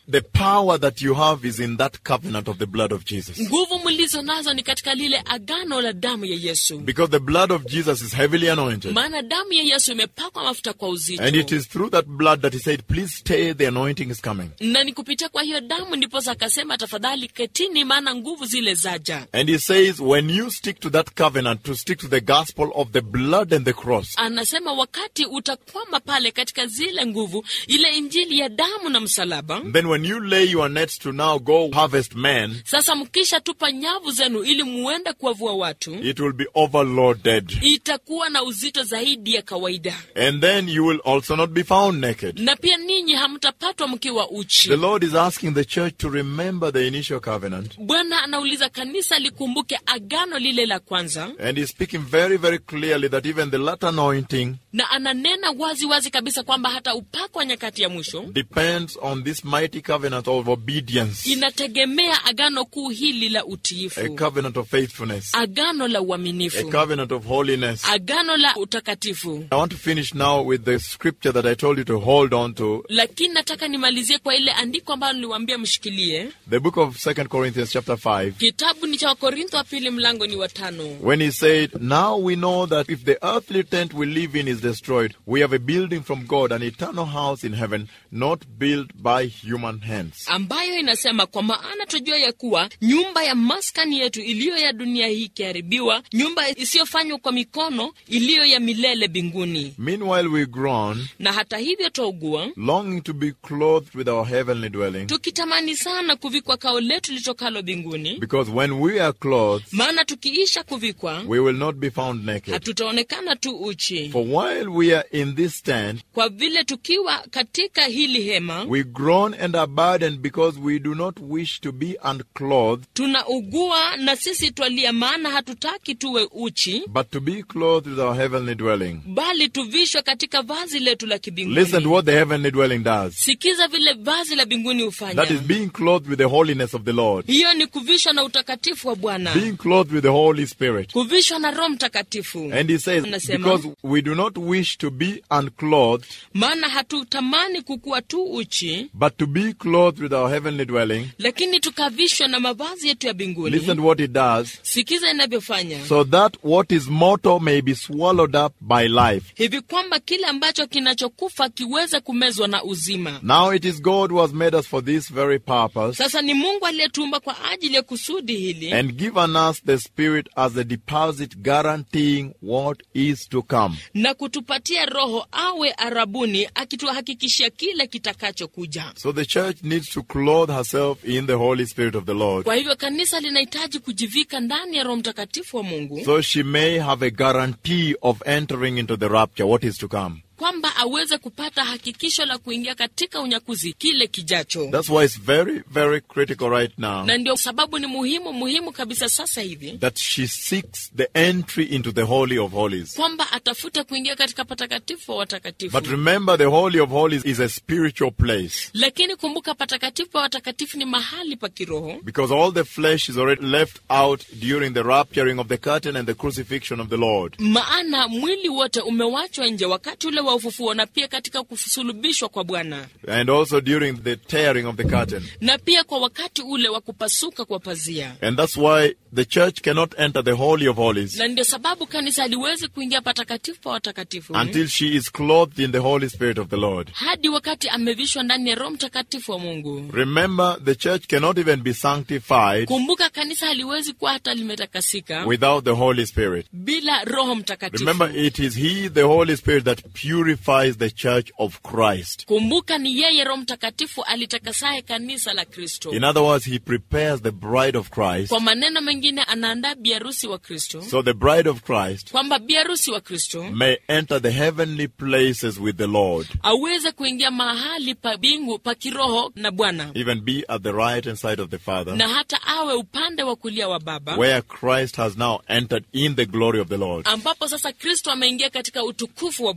A: the power that you have is in that covenant of the blood of Jesus.
B: nguvu mlizo nazo ni katika lile agano la damu ya yesu
A: Because the blood of Jesus is heavily anointed.
B: maana damu ya yesu imepakwa mafuta kwa uzito
A: And it is through that blood that he said, Please stay, the anointing is coming.
B: na ni kupitia kwa hiyo damu ndiposa akasema tafadhali ketini maana nguvu zile zaja
A: And he says, When you stick to that covenant, to stick to the gospel of the blood and the cross,
B: anasema wakati utakwama pale katika zile nguvu ile injili ya damu na msalaba
A: then when you lay your nets to now go harvest men,
B: sasa mkisha tupa nyavu zenu ili muende kuwavua watu
A: it will be overloaded.
B: itakuwa na uzito zaidi ya kawaida
A: And then you will also not be found naked.
B: na pia ninyi hamtapatwa mkiwa uchi
A: The Lord is asking the church to remember the initial covenant.
B: bwana anauliza kanisa likumbuke agano lile la kwanza
A: And he's speaking very, very clearly that even the latter anointing
B: na ananena wazi wazi kabisa kwamba hata upako wa nyakati ya mwisho
A: depends on this mighty covenant of obedience,
B: inategemea agano kuu hili la
A: a
B: utiifu
A: covenant of faithfulness,
B: agano la
A: a
B: uaminifu
A: covenant of holiness.
B: agano la utakatifu
A: I want to finish now with the scripture that I told you to hold on to,
B: lakini nataka nimalizie kwa ile andiko ambalo niliwaambia mshikilie
A: the book of 2 Corinthians chapter 5.
B: kitabu ni cha wakorintho wa pili mlango ni watano
A: When he said, Now we know that if the earthly tent we live in is destroyed, we have a building from God, an eternal house in heaven, not built by human hands.
B: ambayo inasema kwa maana tujua ya kuwa nyumba ya maskani yetu iliyo ya dunia hii ikiharibiwa nyumba isiyofanywa kwa mikono iliyo ya milele mbinguni
A: Meanwhile, we groan,
B: na hata hivyo twaugua
A: longing to be clothed with our heavenly dwelling,
B: tukitamani sana kuvikwa kao letu litokalo mbinguni
A: because when we are clothed,
B: maana tukiisha kuvikwa
A: we will not be found naked.
B: hatutaonekana tu uchi
A: For while we are in this tent,
B: kwa vile tukiwa katika hili hema
A: we groan and are burdened because we do not wish to be unclothed,
B: tunaugua na sisi twalia maana hatutaki tuwe uchi
A: but to be clothed with our heavenly dwelling.
B: bali tuvishwe katika vazi letu la
A: Listen to
B: kibinguni
A: what the heavenly dwelling does.
B: sikiza vile vazi la mbinguni
A: That is
B: hufanya
A: being clothed with the holiness of the Lord,
B: hiyo ni kuvishwa na utakatifu wa bwana
A: being clothed with the Holy Spirit.
B: kuvishwa na roho mtakatifu
A: And he says,
B: Anasema,
A: because we do not wish to be unclothed,
B: maana hatutamani kukuwa tu uchi
A: but to be clothed with our heavenly dwelling.
B: lakini tukavishwa na mavazi yetu ya mbinguni
A: Listen to what it does.
B: sikiza inavyofanya
A: So that what is mortal may be swallowed up by life.
B: hivi kwamba kile ambacho kinachokufa kiweze kumezwa na uzima
A: Now it is God who has made us for this very purpose
B: sasa ni mungu aliyetumba kwa ajili ya kusudi hili
A: and given us the Spirit as a deposit guaranteeing what is to come.
B: na kutupatia roho awe arabuni akituhakikishia kile kitakachokuja
A: So the church needs to clothe herself in the Holy Spirit of the Lord
B: kwa hivyo kanisa linahitaji kujivika ndani ya roho mtakatifu wa mungu
A: so she may have a guarantee of entering into the rapture, what is to come.
B: kwamba aweze kupata hakikisho la kuingia katika unyakuzi kile kijacho
A: That's why it's very, very critical right now
B: na ndio sababu ni muhimu muhimu kabisa sasa hivi
A: that she seeks the entry into the Holy of Holies.
B: kwamba atafuta kuingia katika patakatifu wa watakatifu
A: But remember, the Holy of Holies is a spiritual place
B: lakini kumbuka patakatifu pa watakatifu ni mahali pa kiroho
A: because all the flesh is already left out during the rapturing of the curtain and the crucifixion of the Lord.
B: maana mwili wote umewachwa nje wakati ule wa ufufuo na pia katika kusulubishwa kwa bwana
A: And also during the tearing of the curtain.
B: na pia kwa wakati ule wa kupasuka kwa pazia
A: And that's why the church cannot enter the Holy of Holies
B: na ndio sababu kanisa haliwezi kuingia patakatifu pa watakatifu
A: until she is clothed in the Holy Spirit of the Lord.
B: hadi wakati amevishwa ndani ya roho mtakatifu wa mungu
A: Remember, the church cannot even be sanctified
B: kumbuka kanisa haliwezi kuwa hata limetakasika
A: without the Holy Spirit.
B: bila roho mtakatifu
A: Remember, it is He, the Holy Spirit, that purifies the church of Christ.
B: kumbuka ni yeye roho mtakatifu alitakasaye kanisa la kristo
A: In other words, He prepares the bride of Christ.
B: kwa maneno mengine anaandaa biarusi wa kristo
A: So the bride of Christ
B: kwamba biarusi wa kristo
A: may enter the heavenly places with the Lord,
B: aweze kuingia mahali pa bingu pa kiroho na bwana
A: even be at the right hand side of the Father,
B: na hata awe upande wa kulia wa baba
A: where Christ has now entered in the glory of the Lord.
B: ambapo sasa kristo ameingia katika utukufu wa bwana
A: So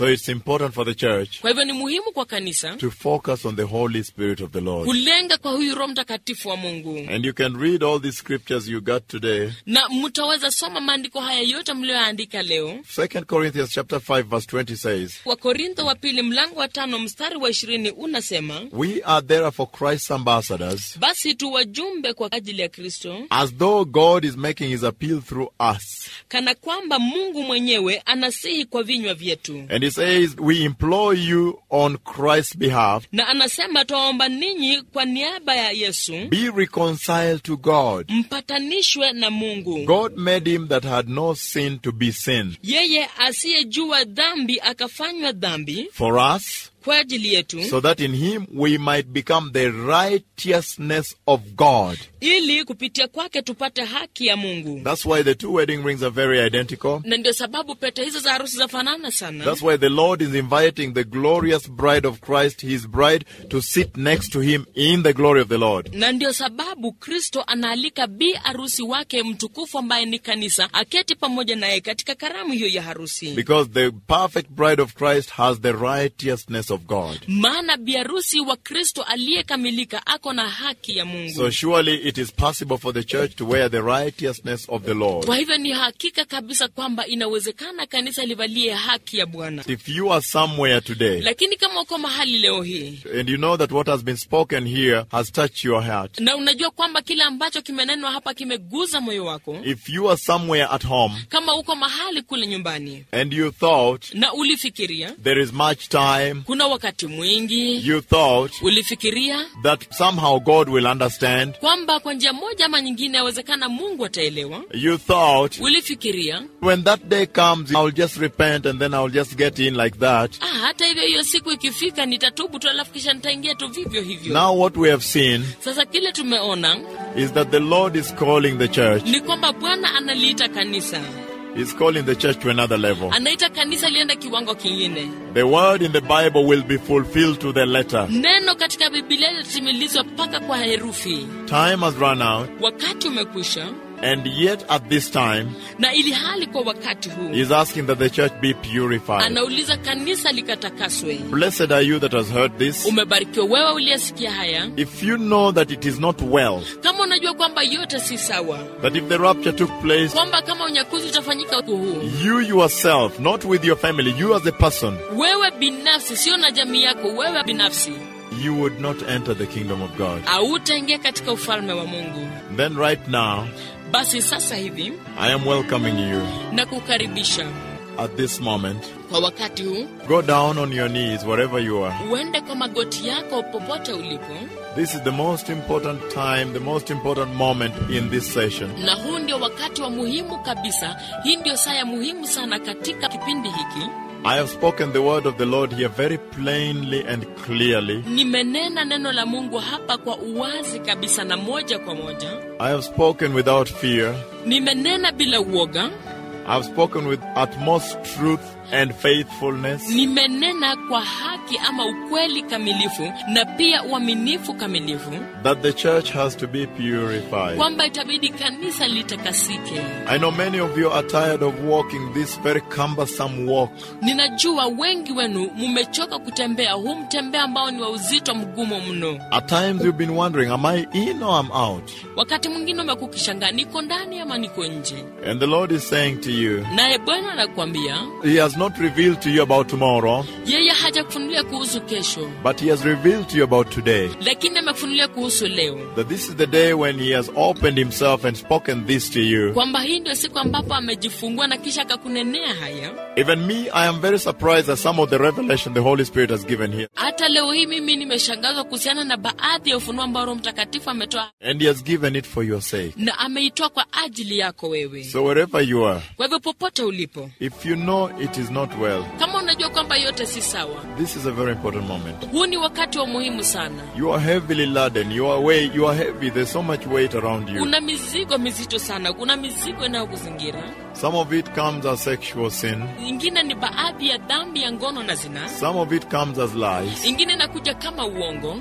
A: So it's important for the church
B: kwa hivyo ni muhimu kwa kanisa
A: to focus on the Holy Spirit of the Lord.
B: kulenga kwa huyu roho mtakatifu wa mungu
A: And you can read all these scriptures you got today.
B: na mtaweza soma maandiko haya yote mliyoandika leo
A: 2 Corinthians chapter 5 verse 20 says,
B: wakorintho wa pili mlango wa tano mstari wa ishirini unasema
A: We are therefore Christ's ambassadors,
B: basi tu wajumbe kwa ajili ya kristo
A: as though God is making his appeal through us.
B: kana kwamba mungu mwenyewe anasihi kwa vinywa vyetu
A: And he says, We implore you on Christ's behalf,
B: na anasema twaomba ninyi kwa niaba ya yesu
A: be reconciled to God.
B: mpatanishwe na mungu
A: God made him that had no sin to be sin
B: yeye asiyejua dhambi akafanywa dhambi
A: for us,
B: kwa ajili yetu
A: so that in him we might become the righteousness of God.
B: ili kupitia kwake tupate haki ya mungu
A: That's why the two wedding rings are very identical.
B: na ndio sababu pete hizo za harusi zafanana sana
A: That's why the Lord is inviting the glorious bride of Christ, his bride, to sit next to him in the glory of the Lord.
B: na ndio sababu kristo anaalika bi harusi wake mtukufu ambaye ni kanisa aketi pamoja naye katika karamu hiyo ya harusi
A: Because the perfect bride of Christ has the righteousness of God.
B: maana bi harusi wa kristo aliyekamilika ako na haki ya mungu
A: So surely it is possible for the church to wear the righteousness of the Lord.
B: kwa hivyo ni hakika kabisa kwamba inawezekana kanisa livalie haki ya bwana
A: If you are somewhere today
B: lakini kama uko mahali leo hii
A: and you know that what has been spoken here has touched your heart,
B: na unajua kwamba kile ambacho kimenenwa hapa kimeguza moyo wako
A: if you are somewhere at home
B: kama uko mahali kule nyumbani
A: and you thought
B: na ulifikiria
A: there is much time,
B: kuna wakati mwingi
A: you thought
B: ulifikiria
A: that somehow God will understand,
B: kwamba kwa njia moja ama nyingine yawezekana mungu ataelewa
A: you thought
B: ulifikiria
A: when that day comes, I'll just repent and then I'll just get in like that.
B: ah, hata hivyo hiyo siku ikifika nitatubu tu alafu kisha nitaingia tu vivyo hivyo
A: Now, what we have seen
B: sasa kile tumeona
A: is that the Lord is calling the church.
B: ni kwamba bwana analiita kanisa
A: He's calling the church to another level.
B: anaita kanisa lienda kiwango kingine
A: The word in the Bible will be fulfilled to the letter.
B: neno katika bibilia litatimilizwa mpaka kwa herufi
A: Time has run out,
B: wakati umekwisha
A: and yet at this time,
B: na ili hali kwa wakati huu
A: He's asking that the church be purified.
B: anauliza kanisa likatakaswe
A: Blessed are you that has heard this.
B: umebarikiwa wewe uliyesikia haya
A: If you know that it is not well,
B: kama unajua kwamba yote si sawa
A: that if the rapture took place,
B: kwamba kama unyakuzi utafanyika uku huu
A: you yourself, not with your family, you as a person,
B: wewe binafsi sio na jamii yako wewe binafsi
A: you would not enter the kingdom of God.
B: hautaingia katika ufalme wa mungu
A: Then, right now,
B: basi sasa hivi
A: I am welcoming you
B: na kukaribisha
A: at this moment.
B: kwa wakati huu
A: Go down on your knees wherever you are.
B: uende kwa magoti yako popote ulipo
A: This is the most important time, the most important moment in this session.
B: na huu ndio wakati wa muhimu kabisa hii ndio saa ya muhimu sana katika kipindi hiki
A: I have spoken the word of the Lord here very plainly and clearly.
B: nimenena neno la mungu hapa kwa uwazi kabisa na moja kwa moja
A: I have spoken without fear.
B: nimenena bila uoga
A: I have spoken with utmost truth and faithfulness.
B: nimenena kwa haki ama ukweli kamilifu na pia uaminifu kamilifu
A: That the church has to be purified.
B: kwamba itabidi kanisa litakasike
A: I know many of you are tired of walking this very cumbersome walk.
B: ninajua wengi wenu mumechoka kutembea huu mtembea ambao ni wa uzito mgumu mno
A: At times you've been wondering, am I in or am out?
B: wakati mwingine umekuwa ukishangaa niko ndani ama niko nje
A: And the Lord is saying to you,
B: naye bwana anakuambia
A: He has not revealed to you about tomorrow,
B: yeye hajakufunulia kuhusu kesho
A: but He has revealed to you about today.
B: lakini amekufunulia kuhusu leo
A: That this is the day when He has opened Himself and spoken this to you.
B: kwamba hii ndio siku ambapo amejifungua na kisha akakunenea haya
A: Even me, I am very surprised at some of the revelation the Holy Spirit has given here.
B: hata leo hii mimi nimeshangazwa kuhusiana na baadhi ya ufunuo ambao roho mtakatifu ametoa
A: And He has given it for your sake.
B: na ameitoa kwa ajili yako wewe
A: So wherever you are,
B: kwa hivyo popote ulipo
A: if you know it is not well,
B: kama unajua kwamba yote si sawa
A: this is a very important moment.
B: huu ni wakati wa muhimu sana
A: You are heavily laden. You are weight. You are heavy. There's so much weight around you.
B: kuna mizigo mizito sana kuna mizigo inayokuzingira
A: Some of it comes as sexual sin.
B: ingine ni baadhi ya dhambi ya ngono na zinaa
A: Some of it comes as lies.
B: ingine inakuja kama uongo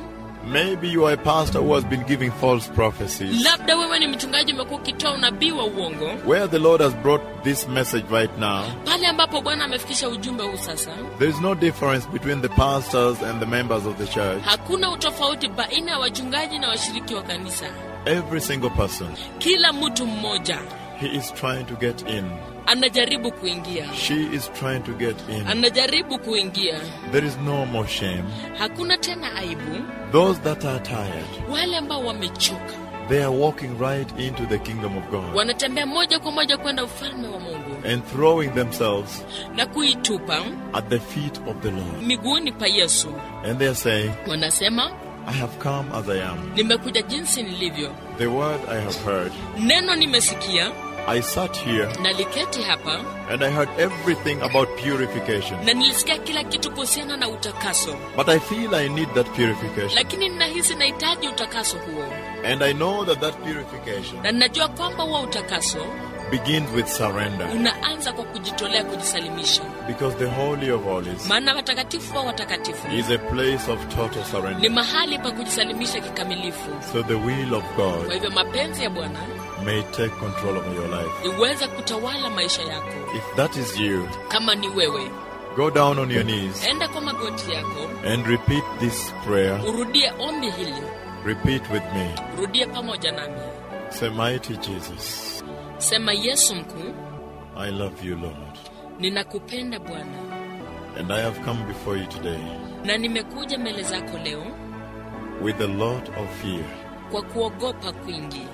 A: Maybe you are a pastor who has been giving false prophecies.
B: labda wewe ni mchungaji umekuwa ukitoa unabii wa uongo
A: Where the Lord has brought this message right now,
B: pale ambapo bwana amefikisha ujumbe huu sasa
A: there is no difference between the pastors and the members of the church.
B: hakuna utofauti baina ya wachungaji na washiriki wa kanisa
A: Every single person,
B: kila mtu mmoja
A: he is trying to get in.
B: anajaribu kuingia
A: She is trying to get in.
B: anajaribu kuingia
A: There is no more shame.
B: hakuna tena aibu
A: Those that are tired,
B: wale ambao wamechoka
A: they are walking right into the kingdom of God
B: wanatembea moja kwa moja kwenda ufalme wa mungu
A: and throwing themselves
B: na kuitupa
A: at the feet of the Lord.
B: miguuni pa yesu
A: And they are saying,
B: wanasema
A: I have come as I am.
B: nimekuja jinsi nilivyo
A: The word I have heard.
B: neno nimesikia
A: I sat here
B: naliketi hapa
A: and I heard everything about purification.
B: na nilisikia kila kitu kuhusiana na utakaso
A: But I feel I need that purification.
B: lakini ninahisi nahitaji utakaso huo
A: And I know that that purification
B: na ninajua kwamba huo utakaso
A: begins with surrender.
B: unaanza kwa kujitolea kujisalimisha
A: Because the Holy of Holies
B: maana watakatifu wa watakatifu
A: is a place of total
B: ni
A: surrender.
B: mahali pa kujisalimisha kikamilifu
A: So the will of
B: kwa
A: God
B: hivyo mapenzi ya bwana
A: may take control of your life.
B: iweze kutawala maisha yako
A: If that is you,
B: kama ni wewe
A: go down on your knees
B: enda kwa magoti yako
A: and repeat this prayer.
B: urudie ombi hili
A: Repeat with me.
B: urudie pamoja nami
A: Say, Mighty Jesus,
B: sema yesu mkuu
A: I love you, Lord.
B: ninakupenda bwana
A: And I have come before you today
B: na nimekuja mbele zako leo
A: with a lot of fear.
B: kwa kuogopa kwingi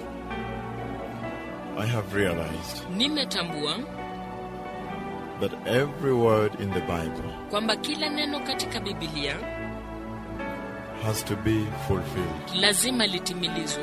A: I have realized
B: nimetambua
A: that every word in the Bible
B: kwamba kila neno katika bibilia
A: has to be fulfilled,
B: lazima litimilizwe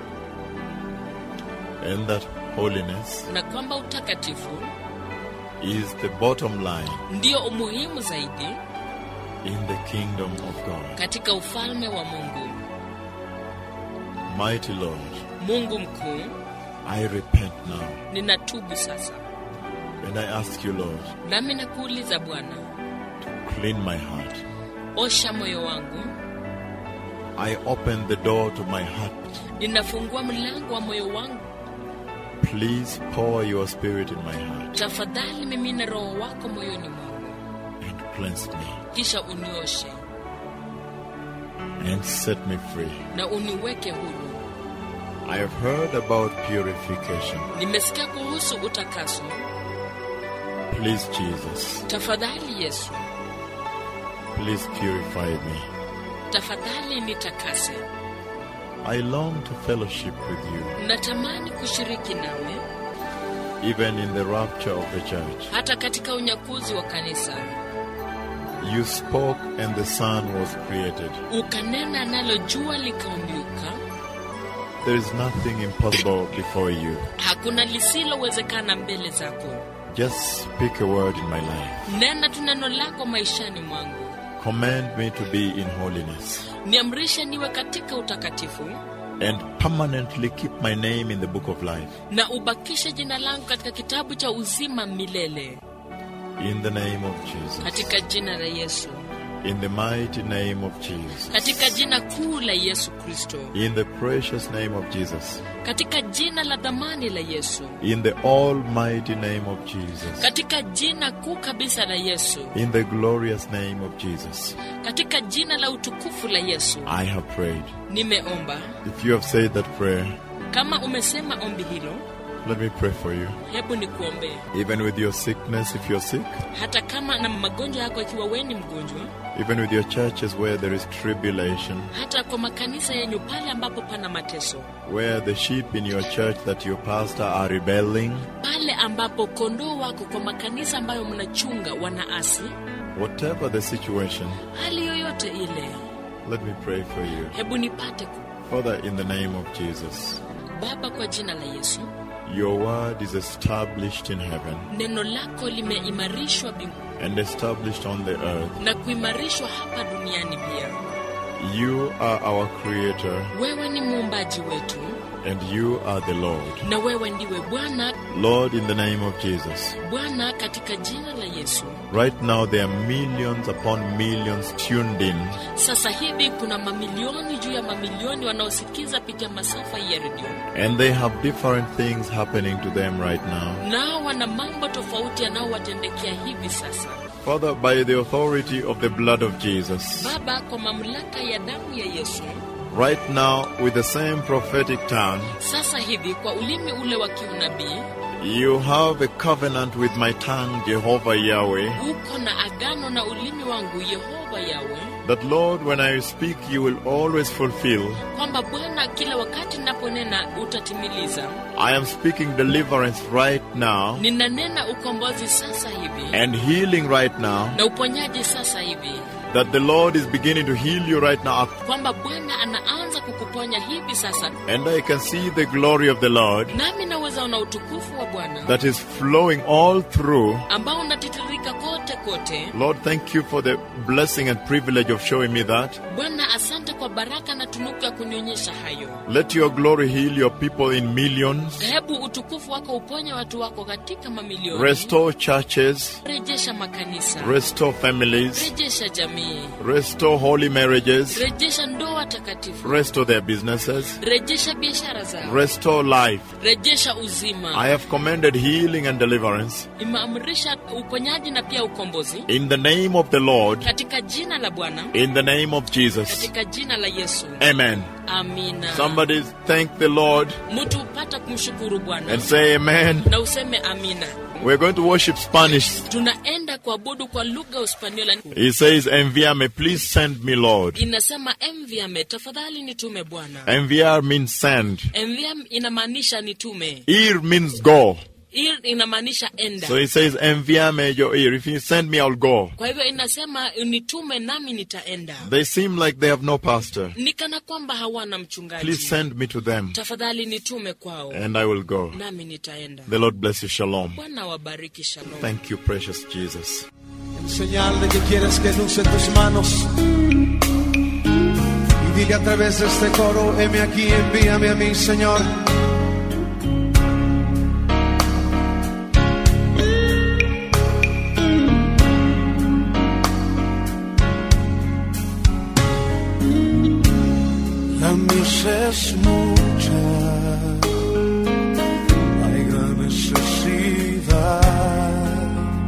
A: and that holiness
B: na kwamba utakatifu
A: is the bottom line
B: ndio umuhimu zaidi
A: in the kingdom of God.
B: katika ufalme wa mungu
A: Mighty Lord,
B: mungu mkuu
A: I repent now,
B: ninatubu sasa
A: and I ask you, Lord,
B: nami nakuuliza bwana
A: clean my heart.
B: osha moyo wangu
A: I open the door to my heart.
B: ninafungua mlango wa moyo wangu
A: Please pour your spirit in my heart
B: tafadhali mimina roho wako moyoni mwangu
A: and cleanse me
B: kisha unioshe
A: and set me free.
B: na uniweke huru
A: I have heard about purification.
B: nimesikia kuhusu utakaso
A: Please, Jesus,
B: tafadhali yesu
A: please purify me.
B: tafadhali nitakase
A: I long to fellowship with you,
B: natamani kushiriki nawe
A: even in the rapture of the church.
B: hata katika unyakuzi wa kanisa
A: You spoke and the sun was created.
B: ukanena nalo jua likaumbiuka
A: There is nothing impossible before you.
B: hakuna lisilowezekana mbele zako
A: Just speak a word in my life.
B: nena tu neno lako maishani mwangu
A: Command me to be in holiness
B: niamrishe niwe katika utakatifu
A: and permanently keep my name in the book of life.
B: na ubakishe jina langu katika kitabu cha uzima milele
A: In the name of Jesus.
B: katika jina la yesu
A: In the mighty name of Jesus.
B: katika jina kuu la yesu kristo
A: In the precious name of Jesus.
B: katika jina la dhamani la yesu
A: In the almighty name of Jesus.
B: katika jina kuu kabisa la yesu
A: In the glorious name of Jesus.
B: katika jina la utukufu la yesu
A: I have prayed.
B: nimeomba
A: If you have said that prayer,
B: kama umesema ombi hilo
A: let me pray for you.
B: hebu nikuombee
A: Even with your sickness, if you're sick,
B: hata kama na magonjwa yako ikiwa wewe ni mgonjwa
A: even with your churches where there is tribulation,
B: hata kwa makanisa yenyu pale ambapo pana mateso
A: where the sheep in your church that your pastor are rebelling,
B: pale ambapo kondoo wako kwa makanisa ambayo mnachunga wanaasi
A: whatever the situation,
B: hali yoyote ile
A: let me pray for you.
B: hebu nipate ku
A: Father, in the name of Jesus,
B: baba kwa jina la yesu
A: your word is established in heaven
B: neno lako limeimarishwa mbinguni
A: and established on the earth.
B: na kuimarishwa hapa duniani pia
A: You are our creator
B: wewe ni muumbaji wetu
A: and you are the Lord.
B: na wewe ndiwe Bwana.
A: Lord, in the name of Jesus.
B: Bwana, katika jina la Yesu.
A: Right now, there are millions upon millions tuned in
B: Sasa hivi kuna mamilioni juu ya mamilioni wanaosikiza pitia masafa ya redio,
A: and they have different things happening to them right now.
B: nao wana mambo tofauti yanayowatendekea hivi sasa.
A: Father, by the authority of the blood of Jesus,
B: Baba, kwa mamlaka ya damu ya Yesu,
A: right now, with the same prophetic tongue,
B: sasa hivi kwa ulimi ule wa kiunabii
A: you have a covenant with my tongue, Jehovah Yahweh,
B: uko na agano na ulimi wangu Yehova Yawe,
A: that Lord, when I speak, you will always fulfill.
B: kwamba Bwana, kila wakati ninaponena utatimiliza.
A: I am speaking deliverance right now
B: Ninanena ukombozi sasa hivi
A: and healing right now,
B: na uponyaji sasa hivi,
A: that the Lord is beginning to heal you right now.
B: kwamba Bwana anaanza kukuponya hivi sasa,
A: And I can see the glory of the Lord
B: nami naweza ona utukufu wa Bwana
A: that is flowing all through.
B: ambao unatitirika kote kote.
A: Lord, thank you for the blessing and privilege of showing me that.
B: Bwana, asante kwa baraka na tunuku ya kunionyesha hayo.
A: Let your glory heal your people in millions.
B: Hebu utukufu wako uponye watu wako katika mamilioni.
A: Restore churches,
B: Rejesha makanisa,
A: restore families,
B: rejesha jamii,
A: restore holy marriages,
B: rejesha ndoa takatifu,
A: restore their businesses,
B: rejesha biashara zao,
A: restore life.
B: rejesha
A: I
B: uzima.
A: have commanded healing and deliverance
B: Imeamrisha uponyaji na pia ukombozi
A: in the name of the Lord,
B: katika jina la Bwana,
A: in the name of Jesus.
B: katika jina la Yesu.
A: Amen.
B: Amina.
A: Somebody thank the Lord
B: Mtu upata kumshukuru Bwana
A: and say amen.
B: na useme amina.
A: We're going to worship Spanish.
B: Tunaenda kuabudu kwa lugha Uspaniola.
A: He says, Enviame, please send me, Lord.
B: Inasema enviame, tafadhali nitume Bwana.
A: Enviar means send.
B: Enviam inamaanisha nitume,
A: Ir means go.
B: ir inamaanisha enda.
A: So he says, Enviame your ear. If you send me, I'll go.
B: Kwa hivyo inasema nitume nami nitaenda.
A: They seem like they have no pastor.
B: Ni kana kwamba hawana
A: Please
B: mchungaji.
A: send me to them
B: Tafadhali nitume kwao
A: and I will go.
B: nami nitaenda.
A: The Lord bless you. Shalom.
B: Bwana wabariki. Shalom.
A: Thank you, precious Jesus.
C: En señal de que quieres que luce tus manos. Y dile a través de este coro, heme aquí, envíame a mí, Señor. La mies es mucha, hay gran necesidad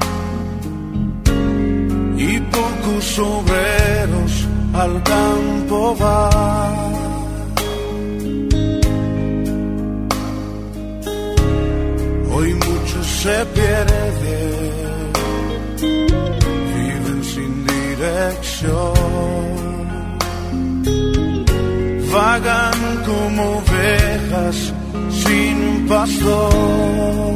C: y pocos obreros al campo van. Hoy muchos se pierden, viven sin dirección vagan como ovejas sin pastor.